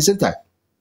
aaminsan tahay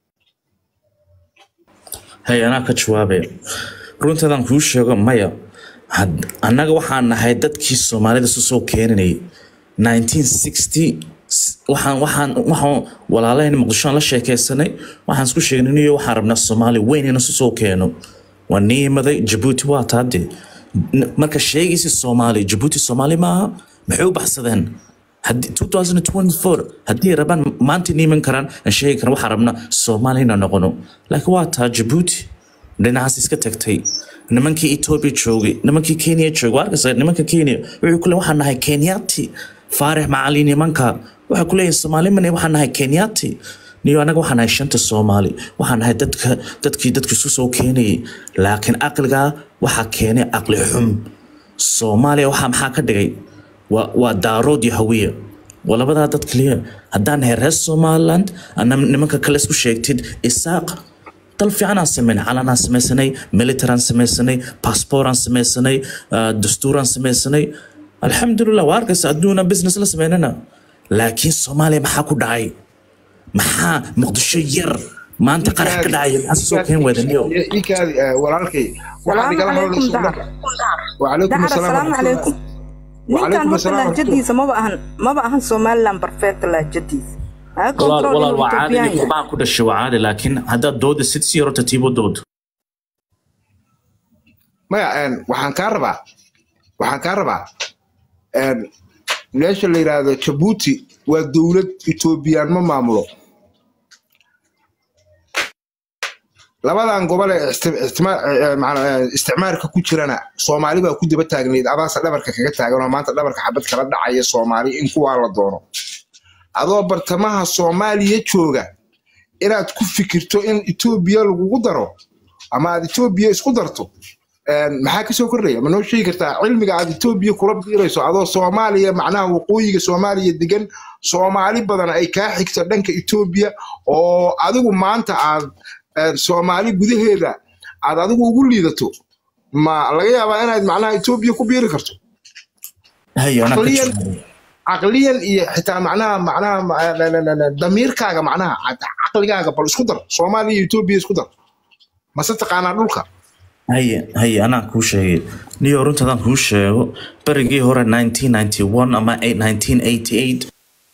hay anaa ka jawaabaya runtaadaan kuu sheego maya had- annaga waxaan nahay dadkii soomaalida isu soo keeninayay 1960 s- waxaan waxaan waxaan walaalahayna muqdishoan la sheekaysanay waxaan isku sheegnay niyo waxaan rabnaa soomaali weyn in isu soo keeno waa nii imaday jabuuti waa taade N- marka sheegaysi soomaali jabuuti soomaali maaha maxay u baxsadeen haddii 2024 haddii rabaan maanta niiman karaan aan sheegi karan waxaan rabnaa soomaali inaan noqono laakiin waa taa jabuuti dhinacaas iska tagtay nimankii etoobiya joogay nimankii kenya joogay waa arkaysa nimanka kenya wuxuu ku leeyahay waxaan nahay kenyaati faarix macali nimanka waxay ku leeyihin soomaali mane waxaan nahay kenyaati niyo anaga waxaan nahay shanta soomaali waxaan nahay dadka dadkii dadka isu soo keenayay laakiin aqligaa waxaa keenay aqli xum soomaaliya waxaa maxaa ka dhigay waa waa daarood iyo hawiya waa labadaa dad kaliya haddaan nahay reer somaliland ana nimanka kale isku sheegtid isaaq dal fiican aan sameynay calanaan samaysanay militaraan samaysanay passportaan samaysanay ah, dastuuraan samaysanay alxamdulilah waa arkaysa adduuna business la sameynana laakiin soomaaliya maxaa ku dhacay maxaa muqdisho yar maanta qarax ka dhacaya maxaa soo keen weedaniyo ikaadi walaalkay waxaad salaamu igala calaykum hadlayso dahar wacalaykum dahar asalaam asalaamu calaykum ninkan Wacalaykum horta asalaam lahjadiisa maba ahan maba ahan somaliland perfect lahjadiisa ha walaal control walaal inuu waa caadi ethoobiyan nin yahay qurbaan ku dhashay waa caadi laakiin haddaad dooda sid si yarota tiibo dood maya een, waxaan kaa rabaa waxaan kaa rabaa een, meesha la yidhaahdo jabuuti waa dowlad etoobiyaan ma maamulo labadan gobol ee isti- istima- ee, macna- ee, isticmaalka ku jirana soomaali baa ku daba taagnayd adaase dhabarka kaga taagan oo maanta dhabarka xabad kala dhacaya soomaali in kuwaa la doono adoo bartamaha soomaaliya jooga inaad ku fikirto in etoobiya lagugu daro ama aad etoobiya isku darto een, maxaa kasoo kordhaya ma noo sheegi kartaa cilmiga aad etoobiya kula biirayso adoo soomaaliya macnaha waqooyiga soomaaliya degan soomaali badan ay kaa xigto dhanka etoobiya oo adigu maanta aad een, soomaali gudaheeda aad adigu ugu liidato ma laga yaabaa inaad macnaha etoobiya ku biiri karto hay anaa ka caqliyan jawaabay caqliyan iyo xitaa macnaha macnaha ma- la- la- la- la- damiirkaaga macnaha cad- caqligaaga bal isku dar soomaaliya iyo etoobiya isku dar mase taqaanaa dhulka haye haye anaa kuu sheegay niyo runtaadaan kuu sheego berigii hore 1991 ama 1988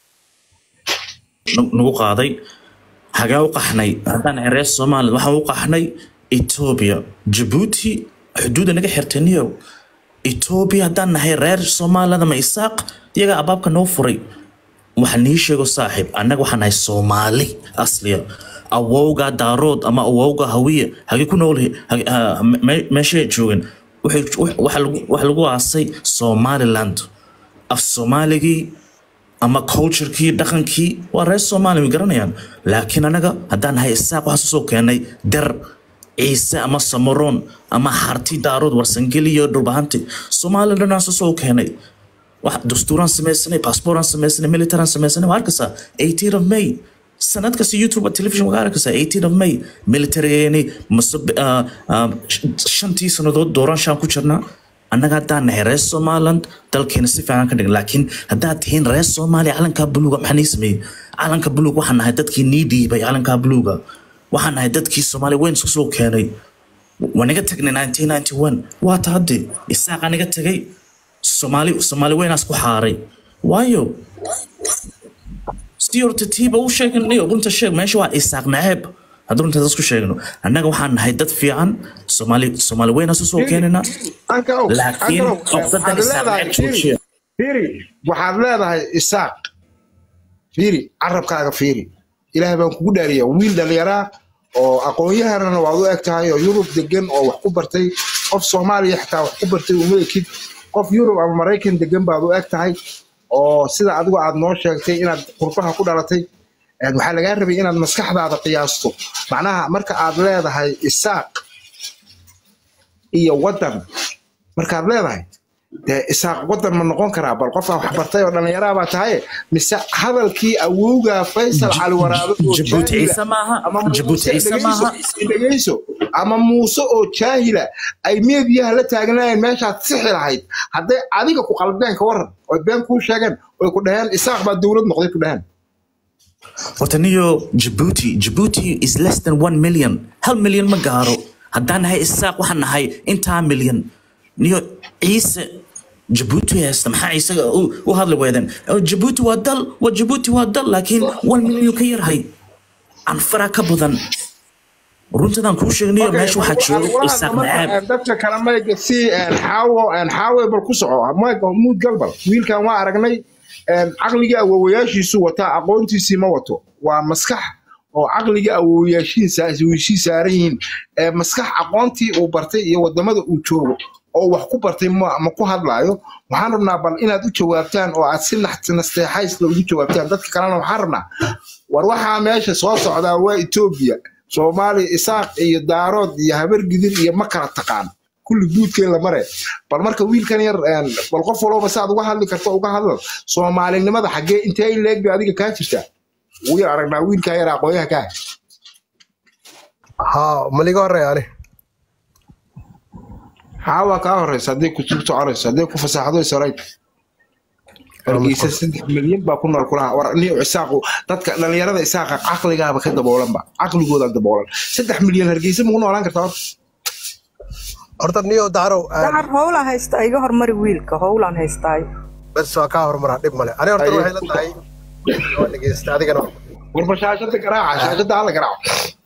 nu- nagu qaaday hagee u qaxnay haddaan nahay reer somaliland waxaan u qaxnay etoobiya jabuuti xuduudda naga xirtay niyow etoobiya haddaan nahay reer somaliland ama isaaq iyagaa abaabka noo furay waxaan nii sheego saaxiib annaga waxaan nahay soomaali asliya awowga daarood ama awowga hawiye hagee ku nool meeshay joogan waxay- waxa lagu- waxa lagu aasay somaliland af soomaaligii ama culturekii dhaqankii waa reer soomaali way garanayaan laakiin anaga haddaan nahay isaaq waxaan soo keenay der ciise ama samaroon ama harti daarood warsangeli iyo dhulbahanti soomaali dhanaan soo keenay wax dastuuraan samaysanay passportaan samaysanay militaraan samaysanay waa arkaysaa 18 of may sanad kasta youtube television waa arkaysaa 18 of may militarygeeni mase ah, ah, shantii sannadood doorashaan ku jirnaa annaga haddaan nahay reer somaliland dalkeena si fiican ka dhigan laakiin haddaad tihiin reer soomaaliya calankaa buluuga maxaa nii sameeyey calanka buluug waxaan nahay dadkii nii dhiibay calankaa buluuga waxaan nahay dadkii soomaaliya weyn isku soo keenay waa naga tagnay 1991 waa ta hadde isaaqaa naga tagay soomaali soomaali weynaas ku xaaray waayo si horta tiiba u sheeganayo runta sheeg meesha waa isaaq naceeb haddii runta isku sheegno annaga waxaan nahay dad fiican soomaali soomaali weynaas usoo keenayna anka og laakiin anka og qofdadan waxaad isaaq leedahay naceeb fiiri joojiya fiiri waxaad leedahay isaaq fiiri carabkaaga fiiri ilaahay baan kugu dhaariya wiil dhallinyaraa oo aqoon-yahanana waad u eg tahay oo yurub degan oo wax ku bartay qof soomaaliya xitaa wax ku bartay uma ekid qof yurub ama maraykan degan baad u eg tahay oo sida adigu aad noo sheegtay inaad qurbaha ku dhalatay een, waxaa lagaa rabay inaad maskaxdaada qiyaasto macnaha marka aad leedahay isaaq iyo waddan markaad leedahay dee isaaq waddan ma noqon karaa bal qof aan wax bartay oo dhallinyaraa baa tahay mise hadalkii awowga faysal cali waraabe oo jabuuti jaahila ciise maaha ama jabuuti muuse ciise dhegeyso maaha dhegeyso ama muuse oo jaahila ay meediyaha la taagnaayeen meeshaad sixi lahayd hadday adiga ku qalbeen ka waran oy been kuu sheegeen oy ku dhaheen isaaq baa dowlad noqday ku dhaheen horta niyo Djibouti Djibouti is less than 1 million hal milyan ma gaaro haddaan nahay isaaq waxaan nahay intaa milyan niyo ciise Djibouti haysta maxaa isaga u u hadli weedeen Oh, Djibouti waa dal waa Djibouti waa dal laakiin 1 milyan ka yarhay anfara ka badan runtadan kuu sheegnayo meesha waxaa jooga isaaq nacaab dadka kale mayga si xaawo xaawe bal ku soco mayga muud galbal wiilkan waa aragnay caqligii awoowayaashiisu wataa aqoontiisii ma wato waa maskax oo caqligii awoowayaashiisa wiishii saaran yihiin ee maskax aqoontii uu bartay iyo wadamada uu joogo oo wax ku bartay ma ma ku hadlaayo waxaan rabnaa bal inaad u jawaabtaan oo aad si naxt- nasteexaysla ugu jawaabtaan dadka kalena waxaan rabnaa war waxaa meesha soo socdaa waa etoobiya soomaaliya isaaq iyo daarood iyo habar gidir iyo ma kala taqaan kulli guudkeen la mare bal marka wiilkan yar een, bal qof walba saad uga hadli karto uga hadal soomaalinimada xaggee intee in leeg bay adiga kaa jirtaa wuu yar aragnaa wiilkaa yar aqooyaha kaa haa maliga horreeya ani xaawaa kaa horeysa hadday ku sug soconayso hadday ku fasaxdo isarayd hargeysa saddex milyan baa ku nool kulaha war niyo isaaqu dadka dhalinyarada isaaqa caqligaaba ka daboolanba caqligooda daboolan saddex milyan hargeysa maku noolaan kartaa horta horta niyo dacarow dacar howlaan haystaa iga hormari wiilka howlaan haystaayo bes waa kaa hormaraa dhib male ani horta Aye. waxay la tahay waa dhegeysta adigana warba shaashada garaaca shaashada hala garaaco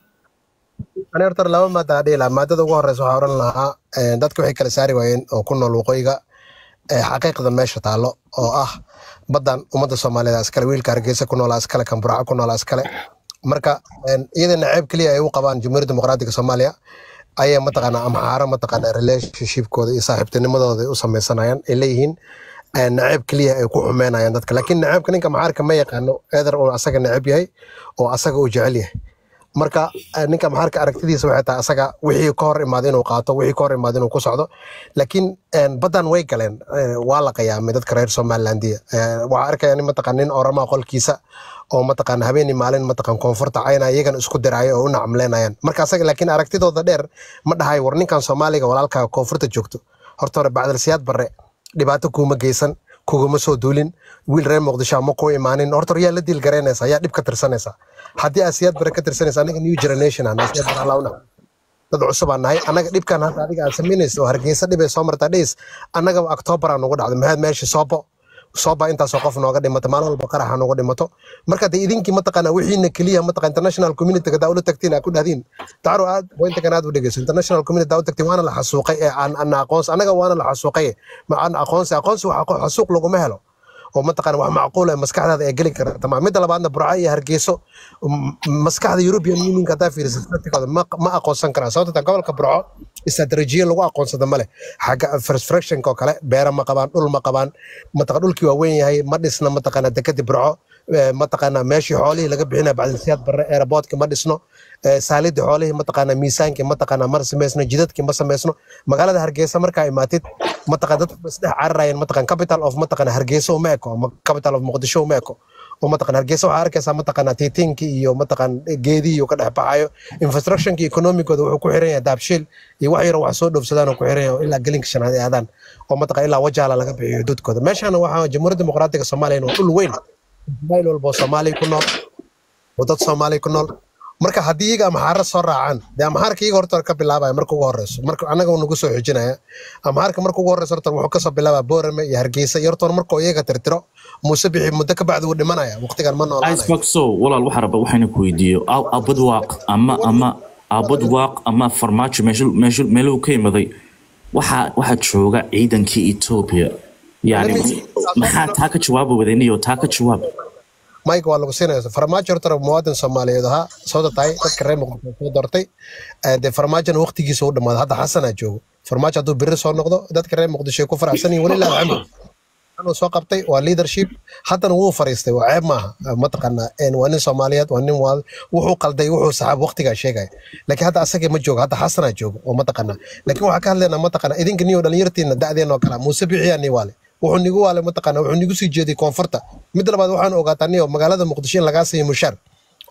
ani horta laba maada aan dhihi lahaa maadada ugu horeysa waxaa oran lahaa eh, dadka waxay kala saari waayeen oo ku nool waqooyiga eh, xaqiiqda meesha taalo oo ah badan ummadda soomaaliyeed aa iskale wiilka hargeysa ku noolaa iskale kan burca ku noolaa iskale marka en, iyada naceeb keliya ay u qabaan jamhuuriyadda dimuqraadiga soomaaliya ayay mataqaana amxaaro mataqaana relationshipkooda iyo saaxiibtinimadooda ay u sameysanayaan ay leeyihiin eh, naceeb keliya ay ku xumeynayaan dadka laakiin naceebka ninka maxaarka ma yaqaano eeder uu asaga neceb yahay oo asaga uu jecel yahay marka eh, ninka maxaarka aragtidiisa waxay tahay asaga wixii ka hor imaada inuu qaato wixii ka hor imaada inuu ku socdo laakiin en, badan way galeen eh, waa la qiyaamay dadka reer somalilandiya Eh, waxaa arkaya nin mataqaan nin oramaa qolkiisa oo mataqaan habeenii maalin mataqaan koonfurta cayna iyagana isku diraayo oo u nacamleynayaan marka asaga laakiin aragtidooda dheer ma dhahay war ninkan soomaaliga walaalkaa koonfurta joogto horta hore bacdalsiyaad barre dhibaato kuuma geysan kuguma soo duulin wiil reer muqdisho ama ku imaanin horta yaa la diil garaynaysa yaa dhib ka tirsanaysa haddii aad siyaad bare ka tirsanaysa anaga new generation aan siyaad bare alla u naxo dad cusub aan nahay annaga dhibkan hadda adiga aad samaynayso oo hargeysa dhibay soo martaa dhays annaga october aan ugu dhacday maxaad meesha soobo sooba intaasoo qof nooga dhimato maalin walba qaraxa nooga dhimato marka de idinkii mataqaana wixiina keliya mataqaa international communityga daa ula tagtiin aa ku dhahdiin dacro aad pointakan aad u dhegeyso international community daa u tagtiin waana la xasuuqay ee aan ana aqoonsi annaga waana la xasuuqay ma aan aqoonsi aqoonsi wax aqo- xasuuq laguma helo oo mataqaana wax macquul ah maskaxdaada ay geli karta ma midda labaadna burco iyo hargeyso m- maskaxda european unionka haddaa fiiriso statikooda ma ma aqoonsan karaan sababta taa gobolka burco istaraatiijiya lagu aqoonsada male xagga fractionka oo kale beera ma qabaan dhul ma qabaan mataqa dhulkii waa weyn yahay ma dhisna mataqaana dekadii burco eh, mataqaana meeshii xoolihii laga bixinaya bacdilsiyaad barre aeroboortkii ma dhisno eh, saalidii xoolihii mataqaana miisaankii mataqaana ma sameysno jidadkii ma sameysno magaalada hargeysa markaa imaatid mataqaan dadku ba isdhex cararayeen mataqaan capital of mataqaana hargeysa uma eko ama capital of muqdisho uma eko oo mataqaan hargeysa waxaa arkaysaa mataqaana tiitiinkii iyo mataqaan geedihii uu ka dhex baxayo infrastructionkii economicooda wuxuu ku xiran yahay daabshiil iyo wax yaro wax soo dhoofsadaan oo ku xiran yahay oo ilaa gelinka shanaad ay aadaan oo mataqaan ilaa wajaala laga bixiyo xuduudkooda meeshaana waxaa jamhuuriyadda dimuqraadiga soomaaliya waa dhul weyn meel walba oo soomaaliya ku nool oo dad soomaaliya ku nool marka haddii iyaga amxaara soo raacaan dee amxaarka iyaga horta ka bilaabaya marka ugu horeyso marka annaga uu nagu soo xijinaya amxaarka marka ugu horeyso horta wuxuu kasoo bilaabaa boorame iyo hargeysa iyo horta markuu iyaga tirtiro muuse bixi muddo ka bacdi wuu dhimanaya waqtigan ma noolaanayo iceboxo walaal waxaa raba waxayna ku weydiiyo Aa- aabad waaq ama ama aabad waaq ama farmaajo meeshu- meeshu- meeluhu ka imaday waxaa waxaa jooga ciidankii etoobiya yani maxaa taa ka jawaaba wadaniyo taa ka jawaab mike waa lagu siinaya farmaajo horta muwaadin soomaaliyeed ahaa soo tahay dadka reer muqdisho soo doortay Eh, dee farmaajona waqtigiisa u dhamaaday hadda xasanaa joogo farmaajo hadduu biri soo noqdo dadka reer muqdisho ay ku faraxsan yihin walilah alxamdu anuu soo qabtay waa leadership haddana wuu fariistay waa ceeb maaha Eh, mataqaana een, waa nin soomaaliyeed waa nin waa wuxuu qalday wuxuu saxaab waqtigaa sheegaya laakiin hadda asagii ma joogo hadda xasanaa joogo oo mataqaana laakiin waxaa ka hadlaynaa mataqaana idinka niyo dhalinyartiina da'deen oo kala muuse bixiyaa nii waale wuxuu nigu waale mataqaana wuxuu nigu sii jeeday koonfurta mid labaad waxaan ogaataa niyo magaalada muqdisho in lagaa siiyo mushaar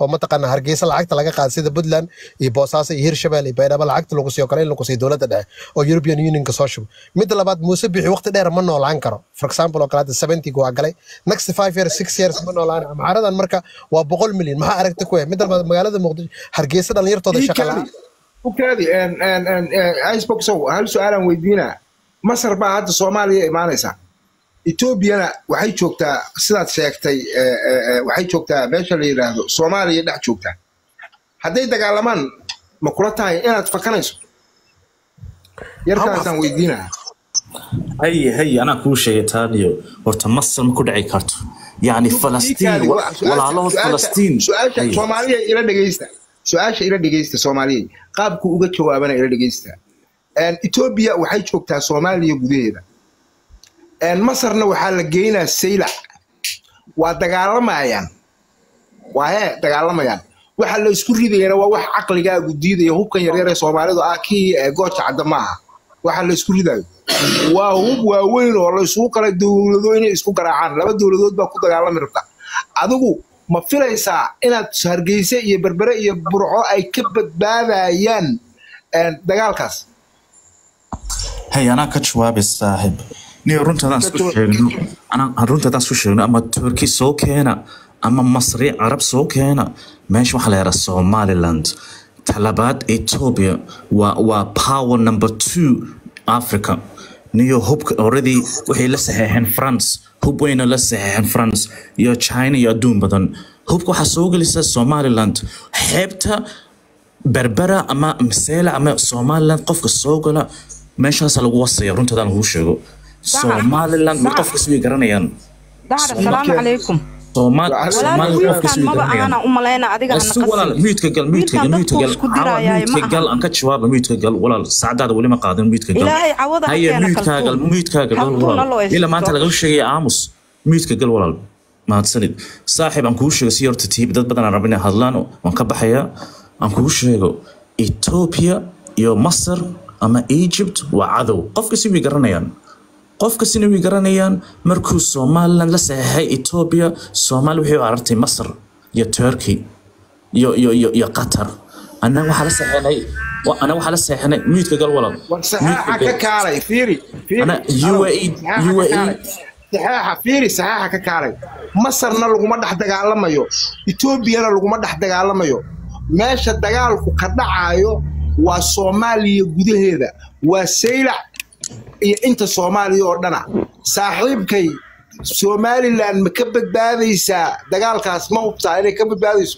oo mataqaana hargeysa lacagta laga qaada sida puntland iyo boosaaso iyo hirshabelle iyo baydhabo lacagta lagu siiyo kale in lagu siiyo dowladda dhexe oo european unionka soo shubo midda labaad muuse bixi waqti dheer ma noolaan karo for example oo kale hadda seventyga waa galay next five years six years ma noolaan amxaaradan marka waa boqol milyan maxaa aragti ku yahay midda labaad magaalada muqdisho hargeysa dhalinyartooda shaqa la-aan ukaadi iceboxow hal su-aalaan weydiinaa masar baa hadda soomaaliya imaanaysaa etoobiyana waxay joogtaa sidaad sheegtay eh, eh, eh, waxay joogtaa meesha la yidhaahdo soomaaliya dhex joogtaa hadday dagaalamaan ma kula tahay inaad fakanayso yarkaasaan weydiinaa haye haye anaa kuu sheegay taaniyo horta masar ma ku dhici karto yacni falastiin wa- walaalahood falastiin su-aasha haye. soomaaliya ila dhegeysta su-aasha ila dhegeysta soomaaliya qaabku uga jawaabana ila dhegeysta etoobiya waxay joogtaa soomaaliya gudaheeda masarna waxaa la geynaa saylac waa dagaalamayaan waa hee dagaalamayaan waxa la isku ridayana waa wax caqligaagu diidaya hubkan yaryar ee soomaalidu ah kii eh, gooja cadda maaha waxa la isku ridayo waa hub waaweyn oo la isugu kala dowlado inay isku garaacaan laba dowladood baa ku dagaalami rabta adigu ma filaysaa inaad hargeyse iyo berbere iyo burco ay ka badbaadayaan eh, dagaalkaas hay anaa ka jawaabay saaxib niyo runtaadaan isku sheegno anaa runtaadaan isku sheegno ama turki soo keena ama masri carab soo keena meesha waxaa la yidhaha somaliland talabaad ethiopia waa waa power number two africa niyo hubka already waxay la saxeexeen france hub weyna la saxeexeen france iyo china iyo adduun badan hubka waxaa soo gelisa somaliland xeebta berbera ama maseela ama somaliland qofka soo gala meeshaasa lagu wasaya runtaadaan lagu sheego somaliland Dacar. qofkas way garanayaan dahar asalaamu calaykum Soomaal- Walaal, somaliland walaal qofkas wiilkan way maba garanayaan ahana u malayna adiga hana Isu walaal qasin miidka gal miidka gal Wiilkan miidka gal dadku isku Caawa, dirayaaye miidka ma gal aha. aan ka jawaaba miidka gal walaal saacadaada weli ma qaadin miidka gal Ilaahay cawada ha haye keena miidkaa gal kaltuun. miidkaa gal Kaltuun walaal ha loo ila maanta haysto. laga sheegaya aamus miidka gal walaal mahadsanid saaxiib aan kuu sheego si horta tiib dad badan aan rabin inay hadlaan waan ka baxayaa aan kuu sheego ethiopia iyo masar ama egypt waa cadow qofka si way garanayaan qofkasina way garanayaan markuu somaliland la saxeexay ethiopia soomaali waxay u aragtay masar iyo turkey iyo iyo iyo iyo qatar annaga waxaa la saxeexnay wa- annaga waxaa la saxeexnay miidka gal walaal war Miidka saxaaxa gal. ka kaalay fiiri fiiri Ana- Alow, UAE saxaaxa ka UAE kaalay. saxaaxa fiiri saxaaxa ka kaalay masarna laguma dhex dagaalamayo etoobiyana laguma dhex dagaalamayo meesha dagaalku ka dhacayo waa soomaaliya gudaheeda waa saylac iyo inta soomaaliya oo dhana saaxiibkay somaliland ma ka badbaadaysaa dagaalkaas ma hubtaa inay ka badbaadayso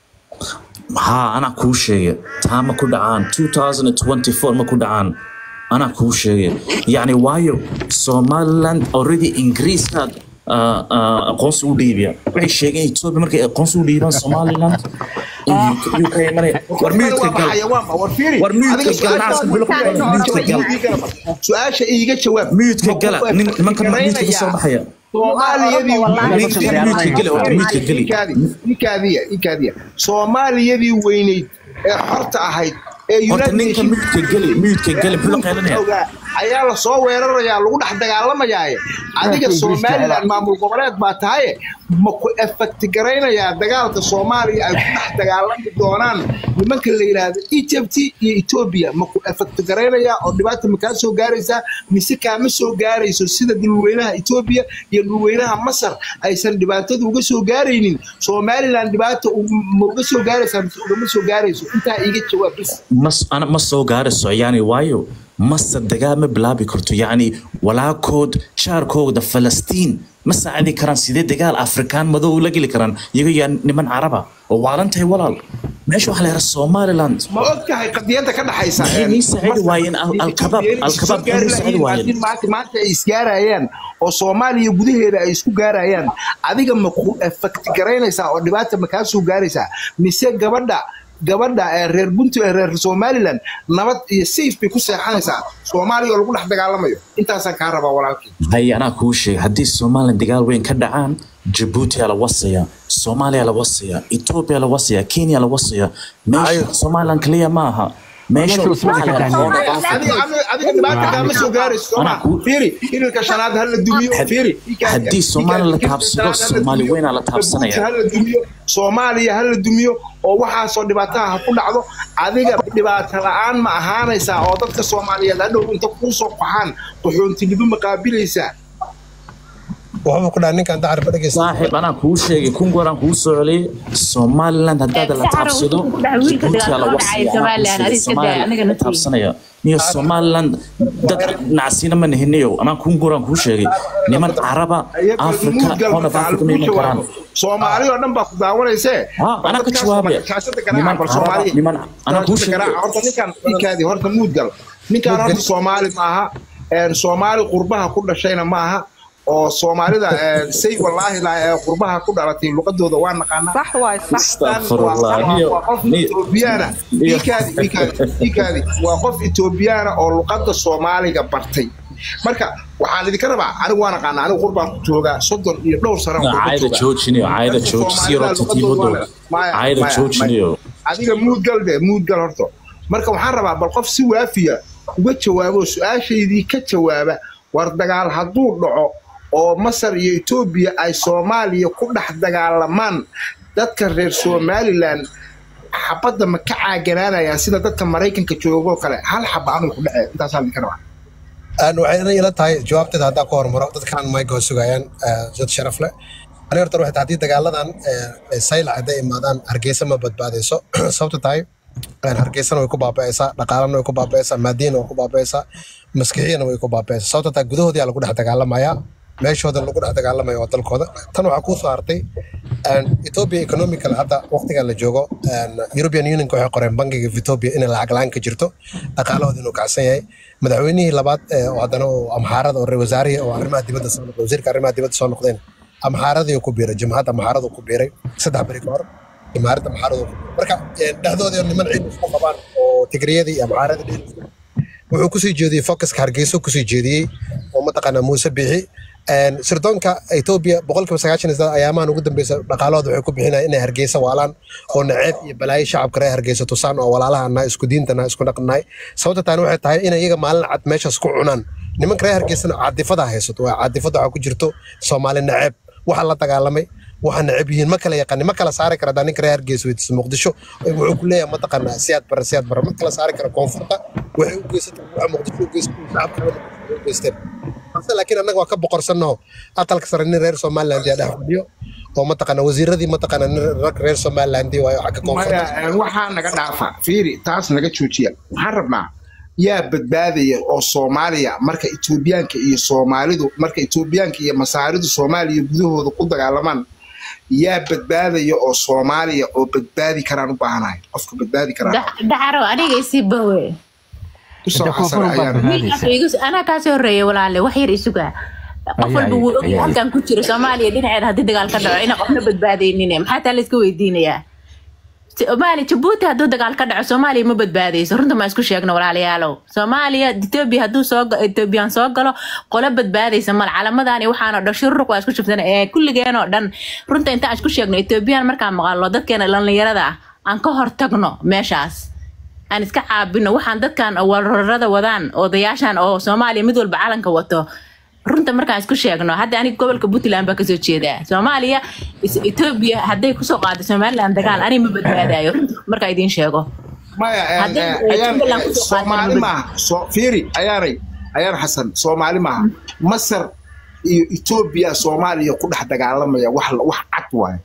haa anaa kuu sheegay taa ma ku dhacaan 2024 ma ku dhacaan anaa kuu sheegay yacni waayo somaliland already ingiriiska ah, ah, aqoonsi u dhiibaya waxay sheegeen ethiopia markay aqoonsi u dhiibaan somaliland UK imanaya war miidka gal war miidka gal naaska bilo ku gal miidka gal su-aasha iiga jawaab miidka gala nin nimankan miidka ka soo baxaya soomaaliyadii Miidka miidka geli horta miidka geli ikaadiya ikaadiya soomaaliyadii weyneyd ee xorta ahayd ee horta United ninka Nations miidka geli miidka geli muxuu la qeylinaya ogaa ayaa la soo weerarayaa lagu dhex dagaalamayaaye adiga somaliland maamul goboleed baa tahaye ma ku efekti garaynayaa dagaalka soomaaliya ay ku dhex dagaalami doonaan nimanka la yidhaahdo egypt iyo ethiopia ma ku efekti garaynayaa oo dhibaata ma kaa soo gaaraysaa mise kaama soo gaarayso sida dhulweynaha ethiopia iyo dhulweynaha masar aysan dhibaatada uga soo gaaraynin somaliland dhibaata u- ma uga soo gaaraysaa mise ugama soo gaarayso intaa iiga jawaab bis mas ana ma soo gaarayso yani waayo mase dagaal ma bilaabi karto yacni walaakood jaarkooda falastiin ma saacidi karaan sidee dagaal afrikaan madow la geli karaan iyaga yaa niman caraba oo waalantahay walaal meesha waxaa la yidhaha somaliland ma og tahay qadiyadda ka dhaxaysa Maxay nii saacidi waayeen Al- Al-Kabaab? Al-Kabaab maxay nii saacidi waayeen? maanta maanta ay isgaarayaan oo soomaaliya gudaheeda ay isku gaarayaan adiga ma ku efekti garaynaysaa oo dhibaata ma kaa soo gaaraysaa mise gabadha gabadha ee reer buntu ee reer somaliland nabad iyo sayf bay ku seexanaysaa soomaaliya oo lagu dhex dagaalamayo intaasaan kaa rabaa walaalkii hay anaa kuu sheegay haddii somaliland dagaal weyn ka dhacaan jabuutiyaa la wasaya soomaaliya la wasaya etoobiya la wasaya kenya la wasaya meesha somaliland kaliya ma aha meesha Meesha usma waxaa la ka yidhahdaa taagnayn. adiga adiga- adiga dhibaata kaama soo gaarayso sooma Anaa ku- fiiri irilka shanaad ha la dumiyo Had- fiiri haddii Soomaali la taabsado, Soomaali weynaa la taabsanaya. ha la dumiyo soomaaliya ha la dumiyo oo waxaasoo dhibaataha ha ku dhacdo adiga dhibaato la-aan ma ahaanaysaa oo dadka soomaaliyeed hadhow inta kuu soo qaxaan qaxoontinimo ma qaabilaysaa wuxuu ku dhaha ninkan dacar ma dhegeysta saaxiib anaa kuu sheegay kun gooraan kuu soo celiyey somaliland haddaad la Saxaro taabsado wuxuu ku dhahay wiilka jabuutiyaa la dagaalka wasiya dhacaya Somaliland, adiga iska daa, aniga somaliland la naftiisa. taabsanaya niyo somaliland dad nacsiina ma nihinayo anaa kun gooraan kuu sheegay niman caraba africa horn of africa ma iman karaan soomaali oo dhan baa ku daawanaysee Ah, anaa ka jawaabe. Niman caraba, niman- anaa kuu sheegay. horta ninkan ninkaadii horta muudgal ninkan horta soomaali maaha een, soomaali qurbaha ku dhashayna maaha oo soomaalida een, say wallaahi la ee qurbaha ku dhalatay luqadooda waa naqaanaa صح واي صح Astaghfirullah, niyo- waa qof niyo- Etoobiyaana niyo- ikaadi ikaadi ikaadi waa qof Etoobiyaana oo luqadda Soomaaliga bartay marka waxaan idinka rabaa anigu waan aqaana anigu qurbaan ku joogaa soddon iyo dhowr sano aan qurba caayada joogaa. joojiniyo caayada Dadka jooji si Soomaalida yaroo luqadooda titiibo waa dow la- maya, caayada maya, joojiniyo maya. adiga muudgal de muudgal horto marka waxaan rabaa bal qof si waafiya uga jawaabo su-aashaydii ka jawaaba war dagaal hadduu dhaco oo masar iyo etoobiya ay soomaaliya ku dhex dagaalamaan dadka reer somalilan xabadda ma ka caaganaanayaan sida dadka maraykanka joogoo kale hal xaba anuu ku dhacee intaasaa idinka rabaa Aan waxay ila tahay jawaabteeda haddaa ku hormaro dadkan mayga oo sugayaan eh, dad sharaf leh ani horta waxay tahay haddii dagaaladan eh, saylac hadday imaadaan hargeysa ma badbaadayso sababta tahay een, hargeysana way ku baaba'aysaa dhaqaalana way ku baaba'aysaa maadiyana way ku baaba'aysaa maskixiyana way ku baaba'aysaa sababta tahay gudahoodii lagu dhex dagaalamayaa meeshooda lagu dhex dagaalamayo waa dalkooda tan waxaa kuu soo hartay een, Ethiopia economical hadda waqtigan la joogo een, European Unionka waxay qoreen bangiga Ethiopia inay lacag la'aan ka jirto dhaqaalahooda inuu kacsan yahay madaxweynihii labaad ee oo haddana oo amxaarada oo reer wasaarihi oo arrimaha dibadda soo noqday wasiirka arrimaha dibadda soo noqdeen amxaaradii ku biiray jamhadda amxaaradu ku biiray saddex beri ka hor jamhaaradda amxaaradu ku biiray marka een, dhexdooda niman ciid isku qabaan oo tigriyadii iyo amxaaradii dhexdooda isku wuxuu kusii jeediyey focuska hargeysa kusii jeediyey oo mataqaanaa muuse biixi Een, sirdoonka etoobiya boqolkiiba sagaashan iyo saddex ayaamahan ugu dambeysa dhaqaalahooda waxay ku bixinayaan inay hargeysa waalaan oo naceeb iyo balaayo shacabka reer hargeysa tusaan oo walaalahana isku diintana isku dhaqnahay sababta taani waxay tahay inay iyaga maalin cad meeshaas ku cunaan nimanka reer hargeysana caadifada haysato waa caadifada waxaa ku jirto soomaali naceeb waxa la dagaalamay waxa neceb yihiin ma kala yaqaanin ma kala saari kara hadaa ninka reer hargeysa weydiisa muqdisho wuxuu ku leeyahay mataqaanaa siyaad bara siyaad bara ma kala saari kara koonfurta waxay u geysatay waxa muqdisho u geysatay shacabka reer muqdisho u geysteen balse laakiin annaga waa ka boqorsannaho aqalka sare nin reer somaliland yaa dhex fadhiyo oo mataqaanaa wasiiradii mataqaanaa nin rag reer somaliland waayo xagga koonfurta maya een, waxaa naga dhaafa fiiri taas naga joojiya waxaan rabnaa yaa badbaadaya oo soomaaliya marka etoobiyaanka iyo soomaalidu marka etoobiyaanka iyo masaaridu soomaaliya gudahooda ku dagaalamaan yaa badbaadaya oo soomaaliya oo badbaadi karaan u baahanahay qofka badbaadi karaan dacaro aniga isii bawe kusoo Hadda xasan koonfur baa ayaan badbaadaysa. Igu- anaa kaasii horeeya walaale wax yar isuga qof Ay, walba ay, wuu ay, ogyahay ay. halkan ku jira soomaaliya dhinaceeda haddii dagaal ka dhaco ina qofna badbaadaynin maxaa taa layska weydiinayaa soomaaliya jabuuti hadduu dagaal ka dhaco soomaaliya ma badbaadayso runta ma isku sheegno walaalayaalow soomaaliya etoobiya hadduu soo ga- etoobiyaan soo galo qolo badbaadaysa mal calamadani waxaanoo dhan shururuq waa isku shubsan ee kulligeen oo dhan runta intaan isku sheegno etoobiyaan markaan maqalno dadkeena dhallinyarada ah aan ka hortagno meeshaas aan iska caabino waxaan dadkan wararada wadaan odayaashan oo soomaaliya mid walba calanka wato runta markaan isku sheegno hadda aniga gobolka puntland baa kasoo jeedaa soomaaliya is- etoobiya hadday kusoo qaado somaliland dagaal ani ma badbaadayo runta markaa idiin sheego maya een, Haddii een, ay ayaan Jubbaland een, kusoo qaataan soomaali mabad- maaha soo fiiri ayaanay ayaan xasan soomaali maaha masar iyo etoobiya soomaaliya ku dhex dagaalamaya wax la- wax cad waaye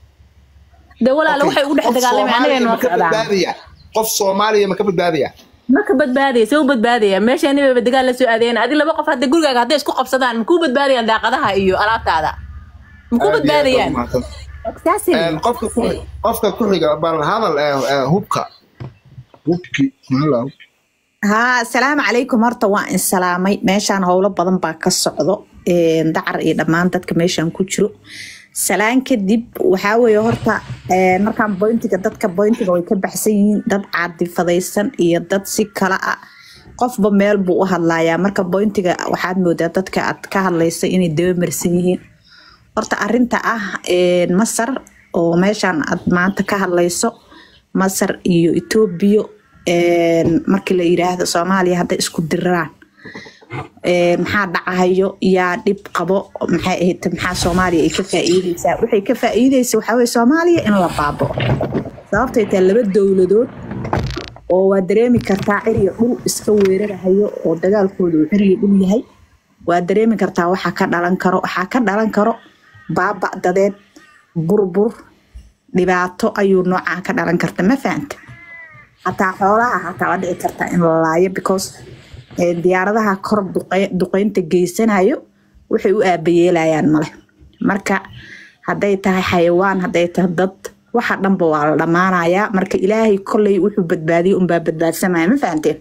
de walaala waxay ugu dhex Qof dagaalamay anaga Soomaaliya noo ma ka socdaan badbaadaya qof soomaaliya ma ka badbaadaya ma ka badbaadaya se u badbaadaya meesha nibaba dagaal la soo aadeen adi laba qof hadda gurigaaga hadday isku qabsadaan makuu badbaadayaan daaqadaha iyo alaabtaada makuu Aad iyo aad badbaadayaan baad umahadsan. Exactly. Een, qofka ku qofka ku xiga bal hadal ee, ee, hubka hubki Hello. haa asalaamu calaykum horta waa in salaamay meeshaan howlo badan baa ka socdo een, dacar iyo dhammaan dadka meeshaan ku jiro salaan kadib waxaa weeye horta een, markaan boyntiga dadka boyntiga way ka baxsan yihiin dad caadifadaysan iyo dad si kala ah qofba meel buu u hadlayaa marka boyntiga waxaad moodaa dadka aad ka hadlaysa inay dabamarsan yihiin horta arinta ah een, masar oo meeshaan aad maanta ka hadlayso masar iyo etoobiya een, markii la yiraahdo soomaaliya hadday isku diraraan een, maxaa dhacayo yaa dhib qabo maxay ahayd maxaa soomaaliya ay ka faa'iideysaa waxay ka faa'iideysa waxaa weye soomaaliya in la baabao sababtay tahay laba dowladood oo waa dareemi kartaa ciriyo dhul iska weerarahayo oo dagaalkooda uu ciriyo dhul yahay waa dareemi kartaa waxaa ka dhalan karo waxaa ka dhalan karo baaba dadeed burbur dhibaato ayuu noocaa ka dhalan karta ma fahanta hataa xoolaha hataa waa dhici kartaa in la laayo because eh, diyaaradaha kor duqey- duqeynta geysanayo waxay u aabayeelayaan male marka hadday tahay xayawaan hadday tahay dad waxa dhanba waa la dhammaanayaa marka ilaahay kolley wuxuu badbaadiyey unbaa badbaadsamaya ma fahanteen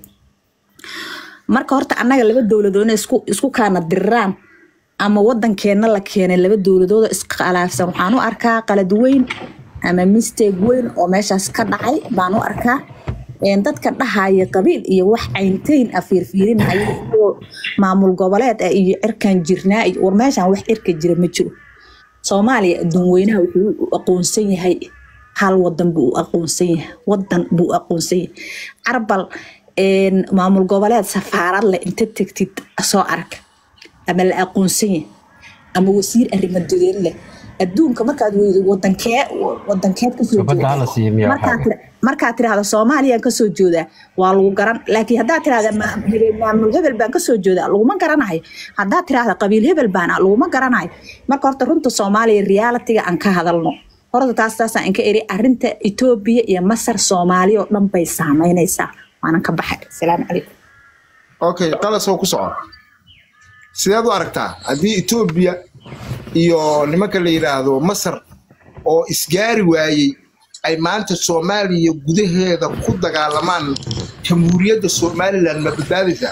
marka horta annaga laba dowladood inay isku isku kaana diriraan ama wadankeena la keenay laba dowladood oo iskhalaafsan waxaan u arkaa qalad weyn ama mistake weyn oo meeshaas ka dhacay baan u arkaa Een, dadka dhahaya qabiil iyo wax caynteyn a fiirfiirinaya iyo maamul goboleed ah iyo cirkan jirnaa iyo war meeshaan wax cirka jira ma jiro soomaaliya adduun weynaha wuxuu u aqoonsan yahay hal wadan buu u aqoonsan yahay wadan buu u aqoonsan yahay carbal een, maamul goboleed safaarad leh inta tegtid soo arag ama la aqoonsan yahay ama wasiir arrimo dowlad leh adduunka markaad weydo wadankee wadankeed kasoo Gabadha hala siiyo miyaa waxaa markaad tira- markaad tirahdo soomaaliyaan kasoo joodaa waa lagu garan laakiin haddaad tirahda ma- hebel- maamul hebel baan kasoo joodaa laguma garanayo haddaad tirahda qabiil hebel baana laguma garanayo marka horta runta soomaaliya realitiga aan ka hadalno horta taas taasaan inka eri arinta etoobiya iyo masar soomaaliya oo dhan bay saameynaysaa waanan ka baxay asalaamu calaykum okay qalasoo ku soco sideed u aragtaa haddii etoobiya iyo nimanka la yidhaahdo masar oo isgaari waayey ay maanta soomaaliya gudaheeda ku dagaalamaan jamhuuriyadda somalilan ma badbaadaysaa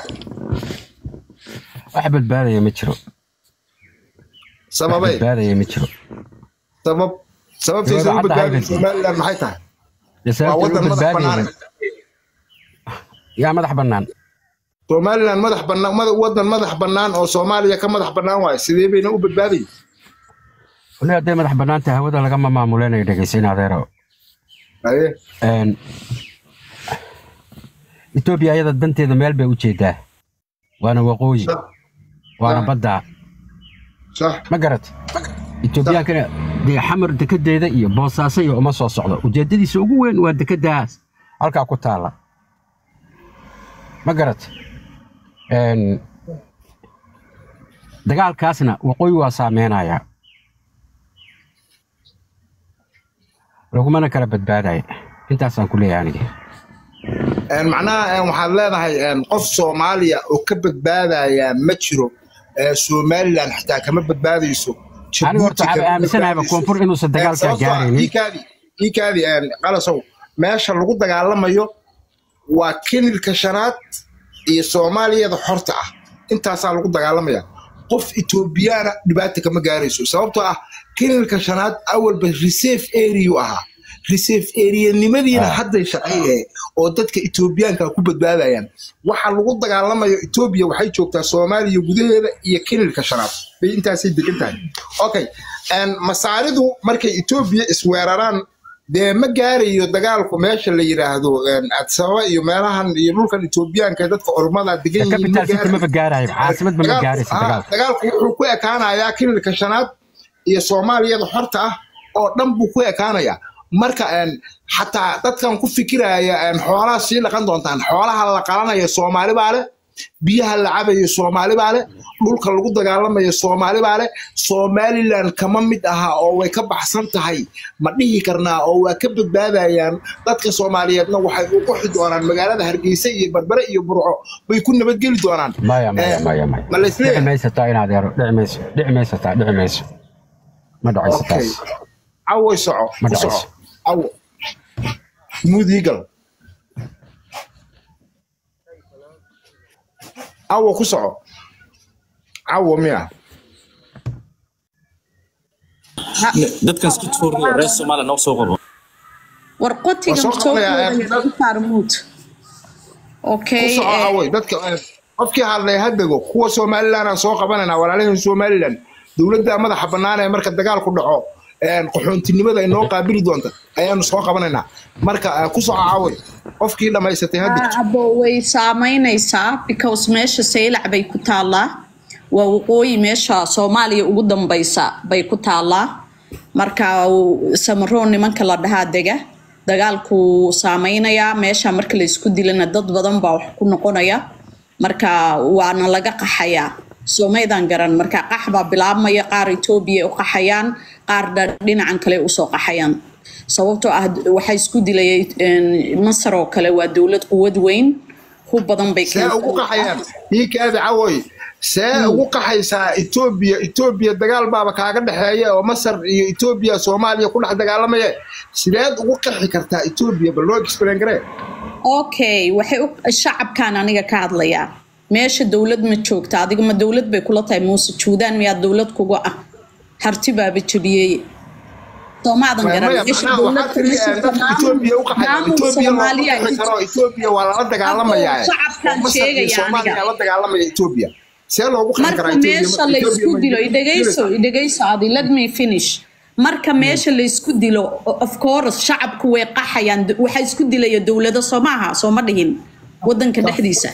wax badbaadaya ma jiro wax sababay badbaadaya ma jiro sabab sababtaysa u Sabab caddahay badbaadaya bay somalilan maxay tahay dee waa sababta wadan u madax bannaan badbaadaya yaa madax bannaan somalilan madax bannaan mada- wadan madax bannaan oo soomaaliya ka madax bannaan waayo sidee bayna u badbaadayin wali hadday madax bannaan tahay hawada lagama maamuleynayo dhegeysayn adeero haye Een, etoobiya ayada danteeda meel bay u jeedaa waana waqooyi waana Ah. badda sax ma garat etoobiyaankana dee xamar dekedeeda iyo boosaaso iyo uma soo socdo ujeedadiisa ugu weyn waa dekedaas halkaa ku taalla ma garat Een, dagaalkaasna waqooyi waa saameynayaa lagumana kala badbaadaya intaasaan ku leeyahay aniga Een, macnaha een, waxaad leedahay een, qof soomaaliya oo ka badbaadaya ma jiro ee, somalilan xitaa kama badbaadayso Aniga horta Djibouti waxaan kama aaminsanahay badbaadayso. koonfur inuusan Een, dagaalkaa sababtoo ah, gaaraynin. iikaadi iikaadi een, qalasow meesha lagu dagaalamayo waa kenilka shanaad iyo soomaaliyada xorta ah intaasaa lagu dagaalamaya qof etoobiyaana dhibaata kama gaarayso sababtoo ah kenilka shanaad awalba reserve area ahaa reserve area-nimadiina Ah. hadday shaqeeyeen oo dadka etoobiyaanka ku badbaadayaan waxa lagu dagaalamayo etoobiya waxay joogtaa soomaaliya gudaheeda iyo kenilka shanaad bay intaasay degan tahay okay een, masaaridu markay etoobiya isweeraraan dee ma gaarayo dagaalku meesha la yidhaahdo een, addis ababa iyo meelahan iyo dhulkan etoobiyaanka ee dadka ormada degan yihiin ma capital city gaarayo. maba gaarayo caasimad ma Dagaalku- gaaraysa ah, dagaalka dagaalku wuxuu ku ekaanayaa kililka shanaad iyo soomaaliyada xorta ah oo dhan buu ku ekaanayaa marka een, xataa dadkan ku fikiraya een, xoolaha sii dhaqan doontaan xoolaha la qalanayo soomaali baa leh biyaha la cabayo soomaali baa leh dhulka lagu dagaalamayo soomaali baa leh somalilan kama mid aha oo way ka baxsan tahay ma dhihi karnaa oo waa ka badbaadayaan dadka soomaaliyeedna waxay u qoxi doonaan magaalada hargeysa iyo barbare iyo burco bay ku nabadgeli doonaan maya maya Eh, maya maya ma la dhici isleeyahay maysa taa in adeero dhici mayso dhici maysa taa dhici mayso ma dhacayso okay taas cawoy soco Ma ku soco dhacayso. cawo mudiigal cawo ku soco cawo miya dadkan isku tuuraya reer soomaaliya noo soo qabo war qotiga Waa soo soo qabanaya, koobaya eh, lagu saarmuud ku okay soco eh, cawoy dadka eh, qofkii hadlay ha dego kuwa somalilan aan soo qabanayna walaalaheen somalilan dowladda madaxa bannaan ee marka dagaalku dhaco een, qaxoontinimada inoo qaabili doonta ayaanu soo qabanaynaa marka eh, ku soo caaway qofkii dhammaysatay ha digto abo way saameynaysaa because meesha saylac bay ku taallaa waa waqooyi meesha soomaaliya ugu dambaysa bay ku taallaa marka uu- samaroon nimanka la dhahaa dega dagaalku saameynayaa meesha marka la isku dilana dad badan baa wax ku noqonaya marka waana laga qaxayaa soomaydan garan marka qax baa bilaabmaya qaar etoobiya ay u qaxayaan qaar dha- dhinacan kale usoo qaxayaan sababtoo ah waxaa isku dilaya een, masar oo kale waa dowlad quwad weyn hub badan bay see ugu qaxayaan ii kaadi cawoy see ugu qaxaysaa etoobiya etoobiya dagaal baaba kaaga dhexeeya oo masar iyo etoobiya soomaaliya ku dhex dagaalamaya sideed ugu qaxi kartaa etoobiya bal loo explain garee okay waxay u shacabkan aniga ka hadlayaa meesha dowlad ma joogta adiga ma dowlad bay kula tahay muuse juudaan miyaa dowlad kuga ah harti baaba jebiyey soomaadan garan maya meesha macnaha dowlad waxaa tiri kama eh, jirto dadka etoobiya u qaxaya maamul etoobiya looma soomaaliya qaxi karo etoobiya waa lala dagaalamayaa Hadda shacabkan masar iyo sheegaya soomaaliya aniga. la dagaalamaya etoobiya see loogu qaxi marka karaa etoobiya meesha la isku dilo idhegayso idhegayso adi let me finish marka meesha la isku dilo o- of course shacabku way qaxayaan D- waxaa isku dilaya dowlado soo maaha soo ma dhihin wadanka dhexdiisa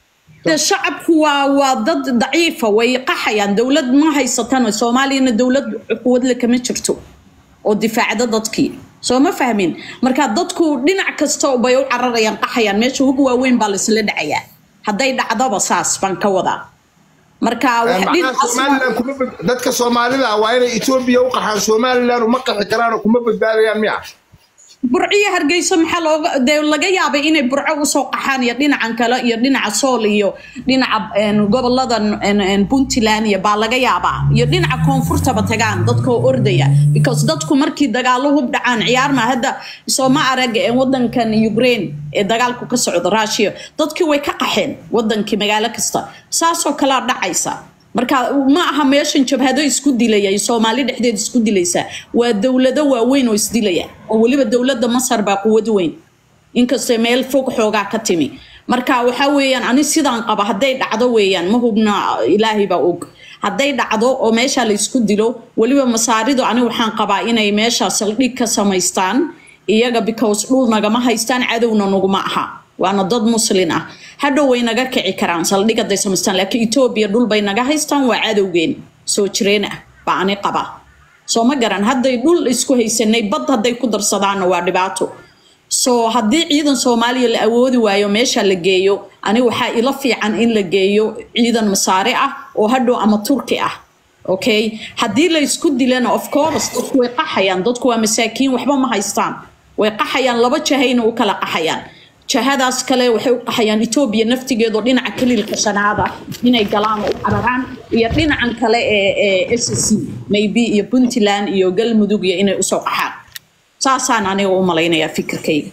de shacabku waa waa dad daciifa way qaxayaan dowlad ma haysatan soomaaliyana dowlad quwadle kama jirto oo difaacda dadkii soo ma fahmin marka dadku dhinac kasta bay u cararayaan qaxayaan meesha hub waaweyn baa laisla dhacayaa hadday dhacdaba saas baan ka wadaa marka wax macnaha dhinacaas somalilan kuma bad- dadka soomaalida ah waa inay etoobiya u qaxaan somalilan uma qaxi karaan oo kuma badbaadayaan miya burciyo hargeysa maxaa looga dee laga yaabay inay burco usoo qaxaan iyo dhinacan kale iyo dhinaca sool iyo dhinaca een, goboladan een, een, puntland iyo baa laga yaabaa iyo dhinaca koonfurtaba tagaan dadkoo ordaya because dadku markii dagaalo hub dhacaan ciyaar ma hadda sooma arag ee wadankan ukraine ee dagaalku ka socda russia dadkii way ka qaxeen wadankii magaalo kasta saasoo kalea dhacaysa marka ma aha meeshan jabhado isku dilaya iyo soomaali dhexdeed isku dilaysa waa dowlado waaweyn oo isdilaya oo weliba dowladda masar baa quwad weyn inkastoo meel fog xoogaa ka timi marka waxaa weeyaan ani sidaan qaba hadday dhacdo weeyaan ma hubna ilaahay baa og hadday dhacdo oo meesha la isku dilo weliba masaaridu ani waxaan qabaa inay meesha saldhig ka samaystaan iyaga because dhul nagama haystaan cadowna naguma aha waana dad muslin ah hadhow way naga kici karaan saldhig hadday samaystaan laakiin etoobiya dhul bay naga haystaan waa cadowgeen soo jireen ah baa ani qaba soo ma garan hadday dhul isku haysanay bad hadday ku darsadaanna waa dhibaato so haddii ciidan soomaaliya la awoodi waayo meesha la geeyo ani waxaa ila fiican in la geeyo ciidan masaare ah oo hadhow ama turki ah okay haddii la isku dilana of course dadku way qaxayaan dadku waa masaakiin waxba ma haystaan way qaxayaan laba jahayna u kala qaxayaan jahadaas kale waxay u qaxayaan etoobiya naftigeedu dhinaca kaliilka shanaada inay galaan oo u cararaan iyo dhinacan kale ee ee s c maybe iyo puntland iyo galmudug iyo inay usoo qaxaan saasaan aniga u malaynayaa fikirkayga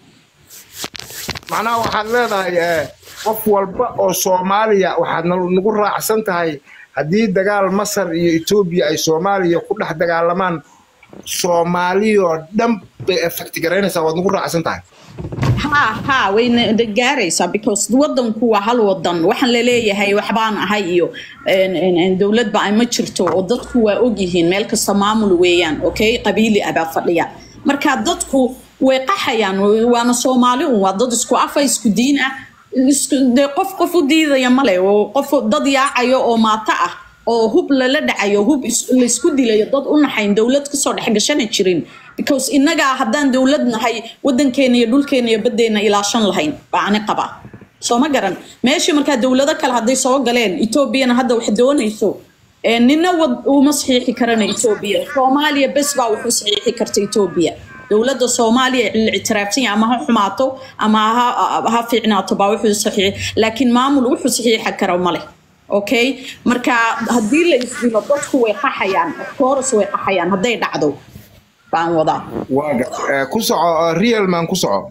macnaha waxaad leedahay eh, qof walba oo soomaaliya waxaad na- nagu raacsan tahay haddii dagaal masar iyo etoobiya ay soomaaliya ku dhex dagaalamaan soomaaliyoo dhan bay effect garaynaysaa waad nagu raacsan tahay ha ha wayna gaaraysaa because wadanku waa hal wadan waxaan laleeyahay waxbaan ahay iyo een, een, een, dowladba ay ma jirto oo dadku waa ogyihiin meel kasta maamul weeyaan okay qabiili ah baa fadhiya marka dadku way qaxayaan waana soomaali un waa dad isku afa isku diin ah isku- dee qof qof u diidaya male oo qof dad yaacayo oo maato ah oo hub lala dhacayo hub is- laysku dilayo dad u naxayn dowlad kasoo dhexgashana jirin because innagaa haddaan dowlad nahay wadankeena iyo dhulkeena iyo badeena ilaashan lahayn baa ani qaba soo ma garan meeshii markaa dowlado kale hadday soo galeen etoobiyana hadda wax doonayso ee nina wad uma saxiixi karana etoobiya soomaaliya bes baa wax u saxiixi karta etoobiya dowladda soomaaliya la ictiraafsan yahay ama ha xumaato ama ha, ha fiicnaato baa wuxuu saxiix laakiin maamul wuxuu saxiixa kara male okay marka haddii la isdilo dadku way qaxayaan course way qaxayaan hadday dhacdo baan wadaa waa ga- eh, ku soco eh, real man ku soco